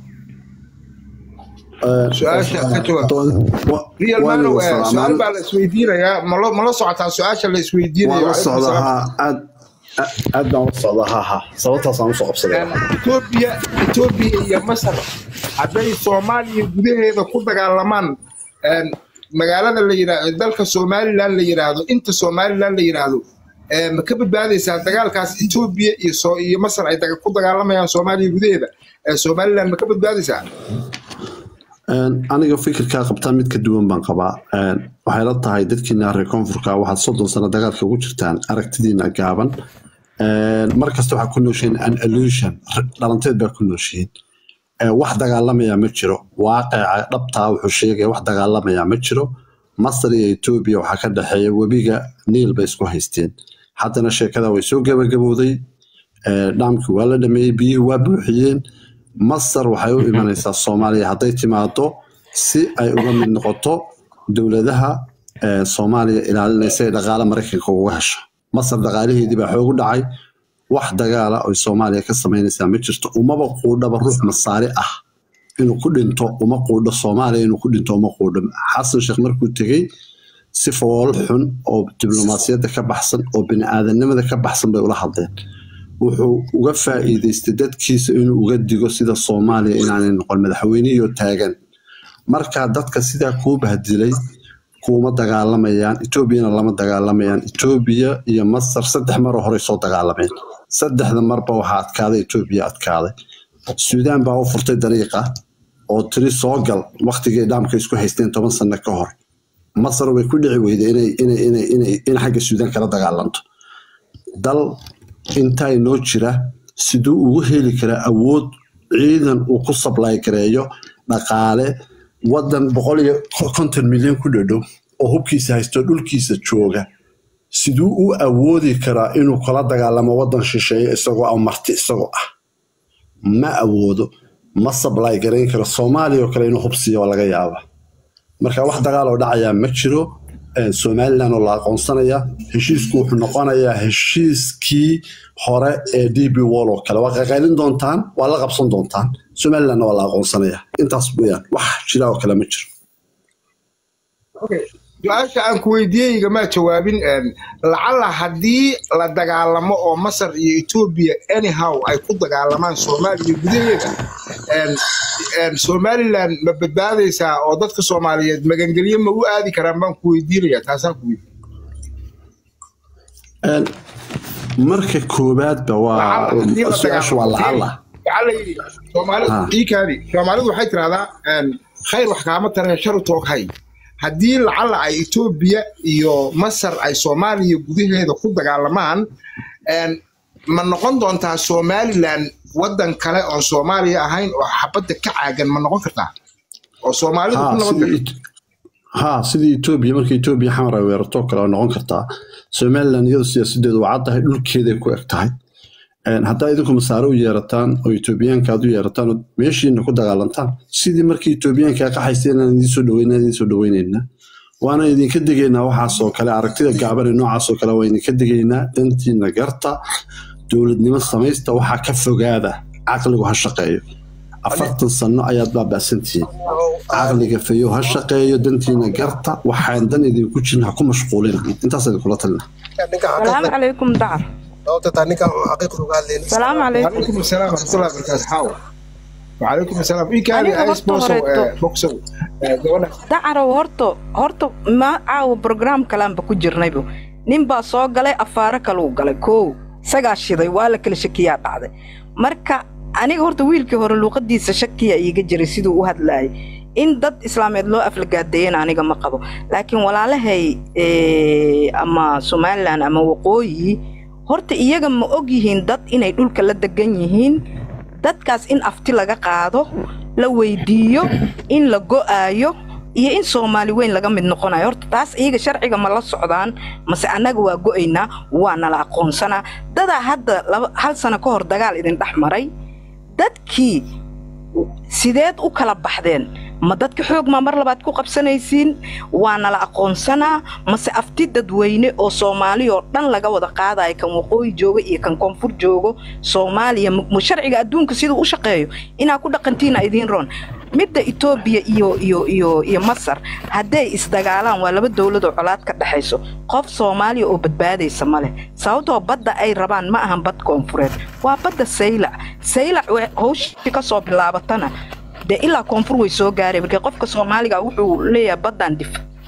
su-aasha ka jawaab real man eh, su-aal baa la isweydiinayaa malo mala socotaa su-aasha la isweydiinayo waan la Calaykum socdaa salaam. ha aad aad baan la socdaa ha ha sababtaasaan usoo qabsaday Ethiopia Ethiopia iyo Masar hadday Soomaaliya gudaheeda ku dagaalamaan een, magaalada la yiraahdo dalka Somaliland la yiraahdo inta Somaliland la yiraahdo ee, ma ka badbaadaysaa dagaalkaas etoobiya iyo soo iyo masar ay daga- ku dagaalamayaan soomaaliya gudaheeda ee somaliland ma ka badbaadaysaa Een, aniga fikirkaa qabtaa mid ka duwan baan qabaa Een, waxay la tahay dadkiina reer koonfurka waxaad soddon sano dagaalka ugu jirtaan aragtidiina gaaban Een, mar kasta waxaa ku nooshihiin an illusion dhalanteed baa ku nooshihiin Ee, wax dagaalamaya ma jiro waaqica dhabtaa wuxuu sheegaya wax dagaalamaya ma jiro masar iyo etoobiya waxaa ka dhexeeya webiga niil bay isku haysteen haddana sheekada way soo gabagabowday Ee, dhaamkii waa la dhameeyey biyihii waa buuxiyeen masar waxay u imanaysaa soomaaliya hadday timaado si ay uga mid noqoto dowladaha ee, soomaaliya ilaalinaysa ee dhaqaale maraykanka uga hesho masar dhaqaalaheedii baa xoogu dhacay wax dagaala oy soomaaliya ka samaynaysaa ma jirto umaba quudhaba ruux masaari ah inuu ku dhinto uma quudho soomaaliya inuu ku dhinto uma quudho xasan sheekh markuu tegey si fool xun oo diblomaasiyadda ka baxsan oo bini'aadanimada ka baxsan bay ula hadleen wuxuu uga faa'iidaystay dadkiisa inuu uga digo sida soomaaliya inaanay noqon madaxweynihii taagan marka dadka sidaa kuu bahdilay kuuma dagaalamayaan etoobiyana lama dagaalamayaan etoobiya iyo masar saddex maroo horey soo dagaalameen saddexda marba waxaa adkaaday etoobiya adkaaday suudaan baa u furtay dariiqa oo tiri soo gal waktigii dhaamka isku haysteen toban sano ka hor masar way ku dhici weyday inay inay inay inay in xagga suudaan kala dagaalanto dal intaa inoo jira siduu ugu heli karaa awood ciidan uu ku sablay gareeyo dhaqaale wadan boqol iyo konton milyan ku dhadhow oo hubkiisa haysto dhulkiisa jooga siduu u awoodi karaa inuu kala dagaalamo wadan shisheeye isagoo ah marti isagoo ah ma awoodo ma sablay garayn karo soomaaliya oo kale inuu hubsiiyo waa laga yaaba marka wax dagaal oo dhacayaa ma jiro Ee, somaliland oo la aqoonsanaya heshiisku wuxuu noqonayaa heshiiskii hore ee db wall oo kale waa qaqaylin doontaan waa la qabsan doontaan somalilandna waa la aqoonsanaya intaas weyaan wax jira oo kale ma jiro su-aasha aan ku weydiiyey igama jawaabin een, lacala haddii la dagaalamo oo masar iyo etoobiya anyhow ay ku dagaalamaan soomaaliya gudaheeda een, een, somaliland ma badbaadaysaa oo dadka soomaaliyeed magangelyo ma u aadi karaan baan ku weydiinaya taasaan ku weydiin Een, marka koowaadba waa haddii la su-aashu waa dagaalamo lacala waxaa la yidhi soomaalidu Ha. iikaadi soomaalidu waxay tirahdaa een, khayr wax kaama tareen sharu toog hay haddii lacala ay etoobiya iyo masar ay soomaaliya gudaheeda ku dagaalamaan een, ma noqon doontaa somaliland wadan kale oon soomaaliya ahayn oo xabadda ka caagan ma noqon kartaa oo soomaalidu ku ha noqon sidii karta It- ha sidii etoobiya marka etoobiya xamar ay weerarto kale waa noqon kartaa somaliland iyadu siyaasadeedu waa caddahay dhulkeeday ku eg tahay Een, haddaa idinku masaare u yeerataan oo etoobiyaanka aad u yeerataan oo meeshiina ku dagaalantaan sidii markii etoobiyaanka ay qaxaysteen inaan idiin soo dhaweyna idiin soo dhaweynaynaa waana idinka degaynaa waxaasoo kale aragtida gaaban ee noocaasoo kale waa idinka degaynaa dantiina garta dowladnimo samaysta waxaa ka fogaada caqligu ha shaqeeyo afartan sano ayaad baaba'santihiin caqliga fayow ha shaqeeyo dantiina garta waxaan dan idinku jirin ha ku mashquulina intaas idinkula talina ninka salaamu xaqiiqda calaykum dacar sababta taa ninka xaqiiqda uga hadlayna salaamu calaykum وعليكم السلام ورحمة الله وبركاته حاول وعليكم السلام إيكادي aniga أيس horta بوسو horeeto بوكسو gabadha dacarow horta horta ma caawa brograam kalaanba ku jirnaybu nin baa soo galay afaaro kaluu galay koow isagaa shiday waa la kala shakiyaa dhacday marka aniga horta wiilkii hore luuqadiisa shakiya iiga jiray siduu u hadlaayay in dad islaameed loo aflagaadeeyana aniga ma qabo laakiin walaalahay eh, ama somalilan ama waqooyi horta iyaga ma og yihiin dad inay dhulka la degan yihiin dadkaas in afti laga qaado la weydiiyo in la go'aayo iyo in soomaali weyn laga mid noqonayo horta taas iyaga sharciga ma la socdaan mase annaga waa go'aynaa waa nala aqoonsanaa dadaa hadda laba- hal sano ka hor dagaal idin dhex maray dadkii sideed u kala baxdeen ma dadka xoog maa mar labaad ku qabsanaysiin waa nala aqoonsanaa mase afti dadweyne oo soomaali oo dhan laga wada qaadaya kan waqooyi jooga iyo kan koonfur joogo soomaaliya ma ma sharciga adduunka siduu u shaqeeyo inaa ku dhaqantiina idiin roon midda etoobiya iyo iyo iyo iyo masar hadday isdagaalaan waa laba dowladoo colaad ka dhexayso qof soomaaliya oo badbaadaysa ma leh sababtoo badda ay rabaan ma ahan bad koonfureed waa badda saylac saylac we- hawshii ka soo bilaabatana dee ilaa koonfur way soo gaareen marka qofka soomaaliga wuxuu leeyahay baddaan dif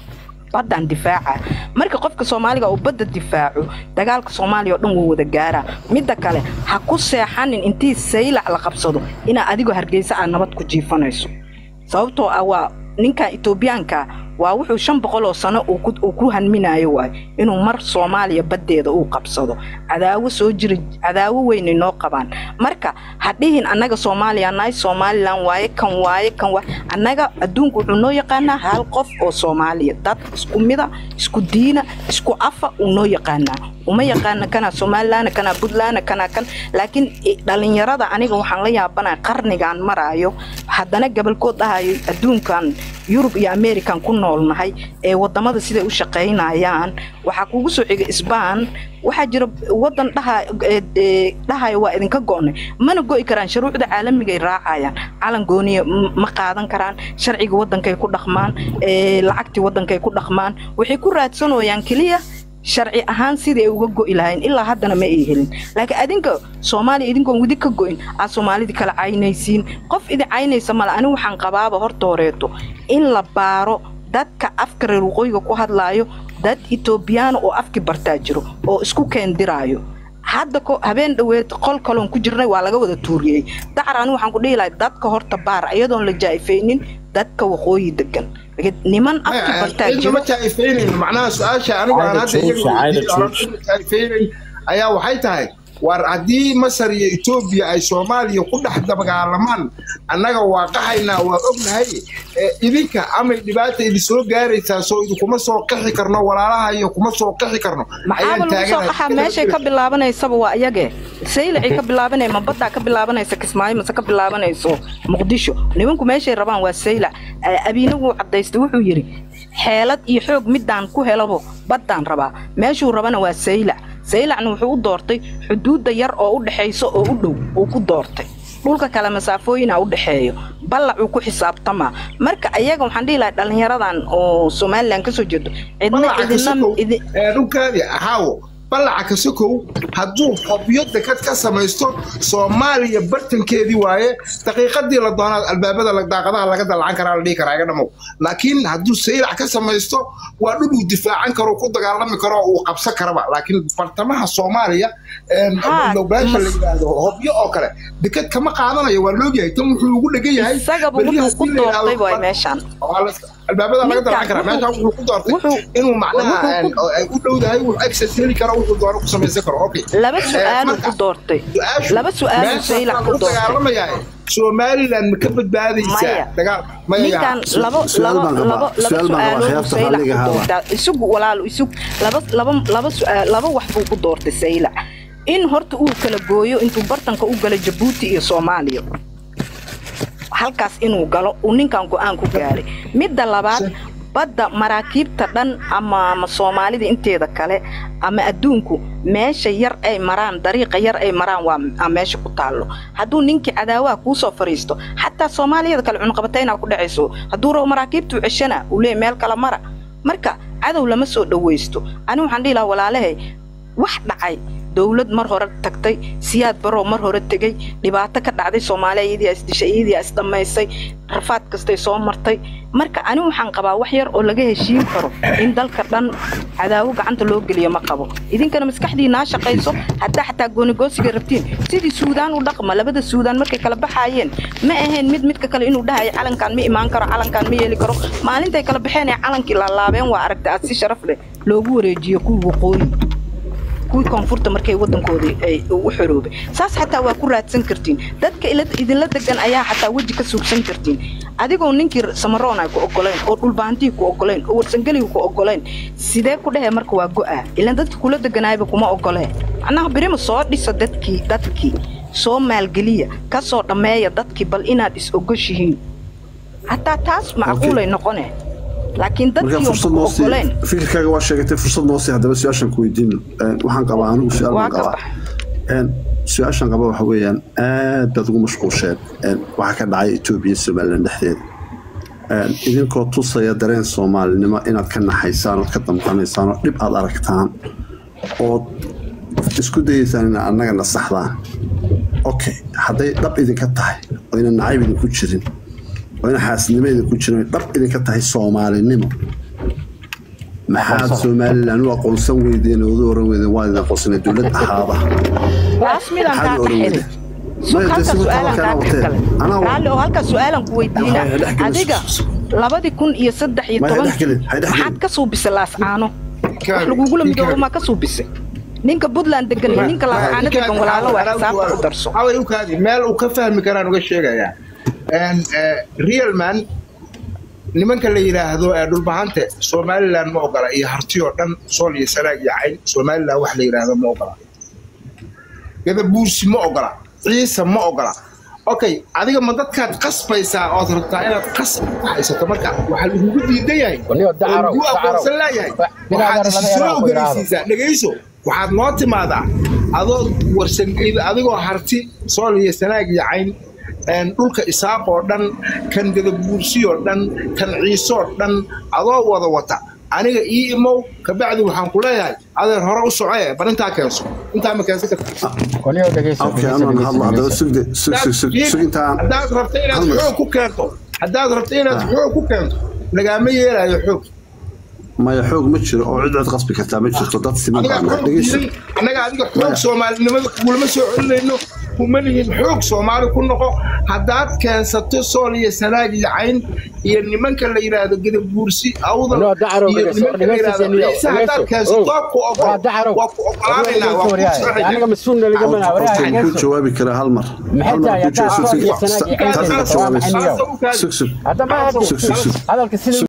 baddaan difaaca marka qofka soomaaliga uu badda difaaco dagaalka soomaaliya oo dhan wuu wada gaaraa midda kale ha ku seexanin intii saylac la qabsado inaa adigoo hargeysa aad nabad ku jiifanayso sababtoo ah waa ninkan etoobiyaanka waa wuxuu shan boqol oo sano uu ku- uu ku hanminayo waay inuu mar soomaaliya baddeeda uu qabsado cadaawo soo jira cadaawo weynay noo qabaan marka ha dhihin annaga soomaaliya nahay somalilan waaye kan waaye kan waaye annaga adduunku wuxuu noo yaqaanaa hal qof oo soomaaliya dad isku mida isku diina isku afa uu noo yaqaanaa uma yaqaana kanaa somalilan kanaa puntland kanaa kan laakiin i- dhallinyarada aniga waxaan la yaabanaya qarnigan maraayo haddana gabalkood dhahayo adduunkan yurub iyo american ku noolnahay ee wadamada siday u shaqaynayaan waxaa kugu soo xiga isbaan waxaa jira wadan dhaha- ee- ee dhahaya waa idinka go'nay mana go'i karaan shuruucda caalamigay raacayaan calan gooniya m- ma qaadan karaan sharciga wadankay ku dhaqmaan ee lacagtii wadankay ku dhaqmaan waxay ku raadsanooyaan keliya sharci ahaan sidii ay uga go'i lahayn ilaa haddana ma ay helin laakiin adinka soomaaliya idinkoon wadi ka go'in aad soomaalidii kala caynaysiin qof idin caynaysa male anigu waxaan qabaaba horta horeeto in la baaro dadka afka reer waqooyiga ku hadlaayo dad etoobiyaana oo afki bartaa jiro oo isku keendiraayo hadda ko habeen dhoweed qol kaloon ku jirnay waa laga wada tuuriyey dacar anigu waxaan ku dhihi lahay dadka horta baar iyadoon la jaa'ifaynin dadka waqooyi degan niman afki bartaa cidna jiro ma jaa'ifaynayn macnaha su-aasha anigu aan Caada hadda joogsha, iyaga caada weydiiyey oo joogsha. aan cidna jaa'ifaynayn ayaa waxay tahay war haddii masar iyo etoobiya ay soomaaliya ku dhex dabagaalamaan annaga waa qaxaynaa waa ognahay ee idinka amay dhibaata idin soo gaaraysaa soo idinkuma soo qixi karno walaalaha iyo kuma soo qixi karno maxaaba lagu soo qaxaa meeshay ka bilaabanaysaba waa iyage saylacay ka bilaabanay ma baddaa ka bilaabanaysa kismaayo mase ka bilaabanayso muqdisho nimanku meeshay rabaan waa saylac Eh, abiinagu cadaystay wuxuu yidhi xeelad iyo xoog midaan ku helabo baddaan rabaa meeshuu rabana waa saylac saylacna wuxuu u doortay xuduudda yar oo u dhexayso oo u dhow uu ku doortay dhulka kale masaafooyina u dhexeeyo ballacuu ku xisaabtamaa marka ayaga waxaan dhihi lahaa dhallinyaradan oo somalilan kasoo jeedo cidna balaca idina kasokow idi- ee dhulkaadii ahaawo balaca kasokow hadduu xobyo dekad ka samaysto soomaaliya bartankeedii waaye daqiiqadii la doonaa albaabada la- daaqadaha laga dalacan karaa la dhihi karaa iga dhamow laakiin hadduu saylac ka samaysto waa dhul uu difaacan karo ku dagaalami karo oo uu qabsan karaba laakiin bartamaha soomaaliya Haa, lowbaasha la mas- yidhaahdo hobyo oo kale dekad kama qaadanayo waa loogyahay tan wuxuu ugu dhegan yahay isagaba beriyaha wuxuu ku si la yidhaahdo- doortay waay meeshaan waa la- albaabada laga dalacan karaa Ninkan meeshaan wuxuu ku doortay wuxuu- inuu macnaha wuxuu ku- oo ay u dhowdahay wuxuu access heli karo wuxuu doono ku samaysan karo okay laba Eh, su-aaluu marka, ku doortay su-aashu laba su-aaluu meeshaas saylac baan ku u doortay dagaalamayaa somaliland ma ka badbaadaysaa Maya. dagaal maya ninkan labo su'aal labo baan qabaa. labo laba Su'aal baan qabaa. su-aalood Khiyaarta saylac halliga ku haaba. doortaa isugu walaalo isug laba laba laba su-aal laba wax buu ku doortay saylac in horta uu kala gooyo intuu bartanka u galo jabuuti iyo soomaaliya halkaas inuu galo uu ninkan go-aan ku gaaray midda labaad badda maraakiibta dhan ama ama soomaalida inteeda kale ama adduunku meesha yar ay maraan dariiqa yar ay maraan waa aa meesha ku taallo hadduu ninkii cadaawaha kuu soo fariisto xataa soomaaliyada kale cunqabatayna ku dhacayso hadduu rabo maraakiibtuu ceshana uu leeyahy meel kale mara marka cadow lama soo dhowaysto ani waxaan dhihi lahaa walaalahay wax dhacay dowlad mar hore tagtay siyaad baroo mar hore tegey dhibaato ka dhacday soomaaliya iyadii isdishay iyadii isdhammaysay rafaad kastay soo martay marka ani waxaan qabaa wax yar oo laga heshiin karo in dalka dhan cadaawo gacanta loo geliyo ma qabo idinkana maskaxdiinaa shaqayso haddaa xataa goonigoosiga rabtiin sidii suudaan u dhaqma labada suudaan markay kala baxaayeen ma ahayn mid midka kale inuu dhahayo calankaan ma imaan karo calankaan ma yeeli karo maalintay kala baxeen ee calankii laalaabeen waa aragtay aad si sharaf leh loogu wareejiyo kuwii waqooyi kuwii koonfurta markay wadankoodii ay u xoroobay saas xataa waa ku raadsan kartiin dadka ila- idinla degan ayaa xataa weji ka suugsan kartiin adigoo ninkii samaroon ay ku ogolayn oo dhulbaantii ku ogolayn oo warsangeliga ku ogolayn sidee ku dhehee marka waa go'a ilaan dadka kula deganaayba kuma ogolee macnaha birima soo dhisa dadkii dadkii soo maalgeliya ka soo dhammeeya dadkii bal inaad is ogoshihiin hataa taas macquulay noqone laakiin marka dadkii fursad oon ku noo sii ogolayn fikirkaaga waa sheegatay fursad noo sii haddaba su-aashan ku weydiino Een, waxaan qabaa anigu su-aal waa baan ka qabaa bax Een, su-aashan qaba waxa weeyaan aad baad ugu mashquusheen Een, waxaa ka dhacay etoobiya iyo somaliland dhexdeeda Een, idinkoo tusaya dareen soomaalinimo inaad ka naxaysaan ood ka damqanaysaan oo dhib aad aragtaan ood isku dayeysaan inaad annaga nasaxdaan okay hadday dhab idinka tahay oo ina nacayb idinku jirin oo ina xaasidnimo idinku jirin oo dhab idinka tahay soomaalinimo maxaad somalilan u aqoonsan weydeen oo u oran weydeen waa idin aqoonsanay dowlad ahaada taas midaan kaa maxaad oran dhaxelin weydeen halka su-aalan kaa dhexgalay anaa raalli oo halka su-aalan ku weydiina Hay dhexgelin. adiga labadii kun iyo saddex iyo Ma hay toban dhexgelin, hay dhexgelin. maxaad ka suubisay laascaano wax Kaabi, lagugula ii midoobo kaabi. maa ka suubisay ninka puntland degan iyo ninka laascaano degan walaalo waa xisaabta ku darso away u kaadi meel uu ka fahmi karaan uga sheegayaa En, eh, real man nimanka la yidhaahdo ee dhulbahante somaliland ma ogola iyo harti oo dhan sool iyo sanaag iyo cayn somaliland wax la yidhaahdo ma ogola gadabuursi ma ogola ciise ma ogola okay adiga ma dadkaad qasbaysaa ood rabtaa inaad qasab ku haysato marka waxaa lagugu diidan yahay Waliyo oo dacarow, lagu dacarow. aqoonsan laayahay Binaadar waxaad laga soo yaraa ku yidhaahdo. ogolaysiisaa dhegayso waxaad noo timaadaa adoo warsan adigoo harti sool iyo sanaag iyo cayn een, dhulka isaaq oo dhan kan gadabuursi oo dhan kan ciise oo dhan adoo wada wata aniga ii imow kabacdi waxaan ku leeyahay adeer hore u socee bal intaa keenso intaa ma keensan karta waliyo dhegeyso okay dhegeyso, anaan dhegeyso, hadla haddaba dhegeyso. sugde sug sug sug sug intaan haddaad rabto inaad hal mar. xoog ku keento haddaad rabto inaad Ah. xoog ku keento lagaama yeelayo xoog maya xoog ma jiro oo cid cid qasbi kartaa ma jirto dad siman aniga baa nahay xoog dhegeyso diidan annaga adiga xoog Maya. soomaalinimada kugulama soo celinayno kuma lihin xoog soomaali ku noqo haddaad keensato sool iyo sanaag iyo cayn iyo nimanka la yidhaahdo gadabuursi awdal Waliyo dacarow, iyo dhegeyso, nimanka la dhegeyso, yidhaahdo Senior, ciise haddaad dhegeyso. keensato Oh. ku ogol Waa dacarow. waa ku ogolaanaynaa waa ku aniga sharciga mas-uulna lagama laha qofka walahi wuxuu ku dhegeyso jawaabi karaa hal mar maxay hal mar tahay ku haddaa jawaabi sool iyo sug sanaag iyo sug ciise sug waa maxay niyow sug sug hadda ma hadda sug sug sug hadalka sida